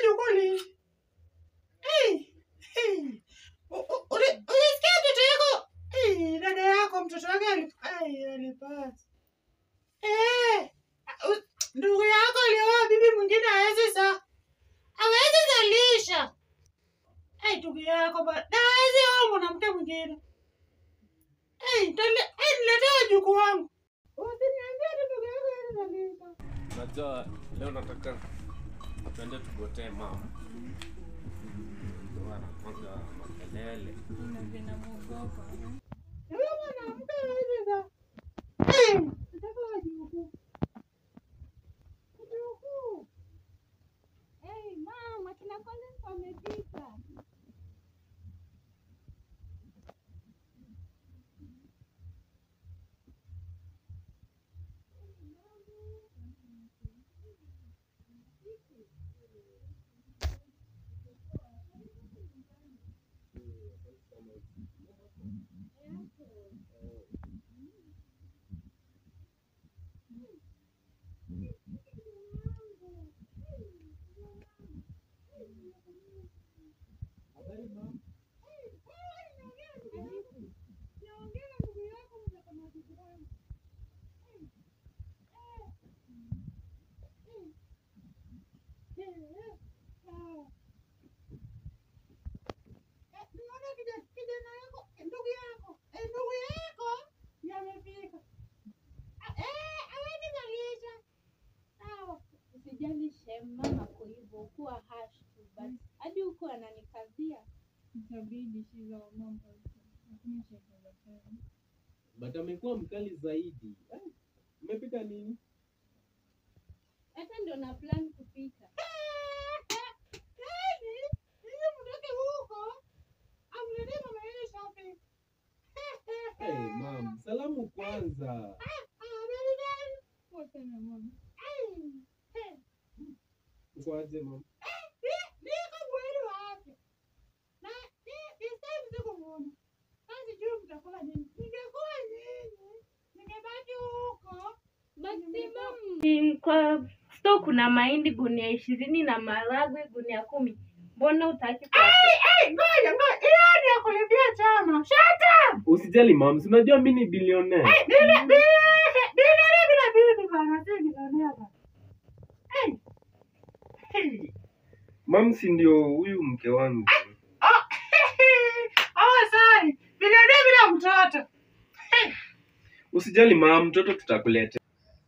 jukuli. Eh, eh. U- u- uli- Ulisikia mtoto yako? Eh, dada yako mtoto wake ali- ai, alipata. Eh, u- ndugu yako alioa bibi mwingine hawezi sa hawezi zalisha. Eh, ndugu yako ba na hawezi oa mwanamke mwingine. Eh, tole, eh, niletee wajukuu wangu. Usiniambie ati ndugu yako hawezi zalisha. Unajua leo nataka tuende tugotee mama. Ndio anakwanga makelele. Huyo mwanamke hawezi za. Eh, nataka wajukuu. Wajukuu. Hey, mama, kina Collins wamefika. Niona kija- kijana yako, ndugu yako, eh, ndugu yako yamefika. Ah, eh, hawezi zalisha. Sawa. Usijali shem, mama kwa hivyo kuwa hash tu but hadi huko ananikazia. Itabidi shiza wa mambo lakini chakula tena. But amekuwa mkali zaidi. Eh, Umepika nini? Hata ndio na plan kupika. Yaani, ili mtoke huko, amletee mama yenu shopping. Hey, mam, salamu kwanza. Ah, baby girl. Poa sana mama. Ai, eh, Uko aje mam? ni- niko mwili wa afya. Na ni- this time sikumuona. Sasa sijui mtakula nini. Ningekuwa nyinyi, ningebaki huko. Maximum kwa store kuna mahindi gunia ishirini na maharagwe gunia kumi. Mbona utaki kwa Hey, ngoja, ngoja. Hiyo ni ya kulipia chama. Shut up! Usijali mam, si unajua mimi ni bilionea. Bila- bila- bila- bila bibi bana, si bilionea bana. Hey. Hey. Mam si ndio huyu mke wangu. Oh, oh, sorry. Bilionea bila mtoto. Usijali mam, mtoto tutakuletea.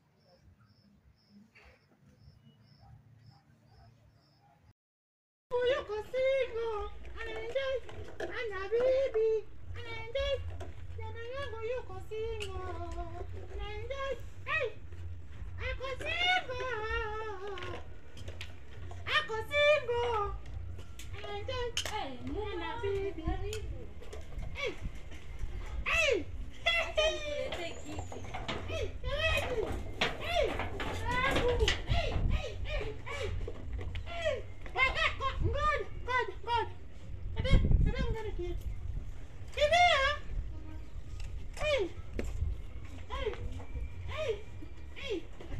Yuko single, anaenjoy, ana bibi, anaenjoy. Jana yangu yuko single, anaenjoy. Hey, ako single, ako single, anaenjoy. Ana bibi. Hey, hey, hey, hey, jamani. Hey, yangu. Hey, hey, hey, hey. Hey, ngoja, ngoja, ngoja, ngoja. Dada, dada, ngoja kitu. Kimbia. Hey. Hey. Hey. Hey.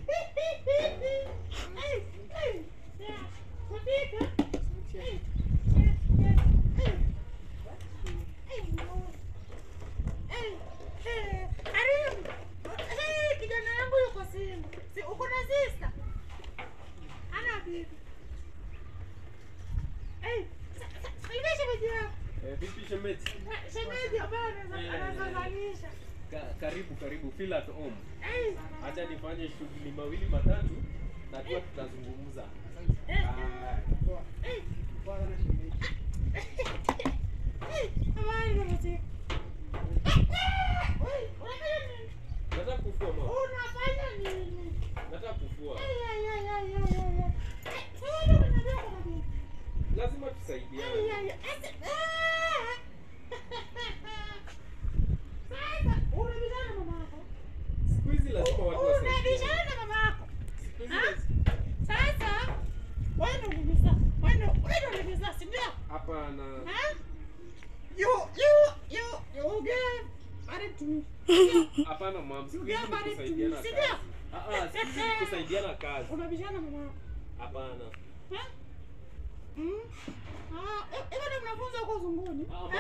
Hey, hey. Yeah. Kufika. Hey. Yeah, yeah. Hey. Hey, no. Hey. Hey. Karibu. Hey, kijana yangu yuko single. Si uko na sister? Ana bibi. Hey, sa- sa- salimia shemeji yako. Eh, vipi shemeji? Shemeji ambaye anaweza- anaweza zalisha. Ka- karibu karibu, feel at home. Hey, Acha nifanye shughuli mawili matatu na tuwa tutazungumza. Ah, hey. Hey, habari za mzee? Hey, unafanya nini? Nataka kufua mama. Unafanya nini? Nataka kufua. Ay, ay, ay, ay, ay, ay, ay. Hey, sasa ndio unaniambia kuna nini? Lazima Ay, tusaidiane. ay, ay. Ase- Ah! Sasa, unabishana na mama yako? Siku hizi lazima watu wasaidiane. Unabishana na mama yako? Siku hizi Ah? laz- Sasa wewe ndio uliniza. Wewe ndio wewe ndio uliniza, si ndio? Hapana. Ah? You you you you get married to me. Ndio. Hapana mam, siku You hizi get ni married to kusaidiana me, si kazi. ndio? Ah ah, siku hizi ni kusaidiana kazi. Unabishana na mama yako. Hapana. Ah? Mm. Ah, eh, eh, bado mnafunza huko zunguni? Ah, Eh,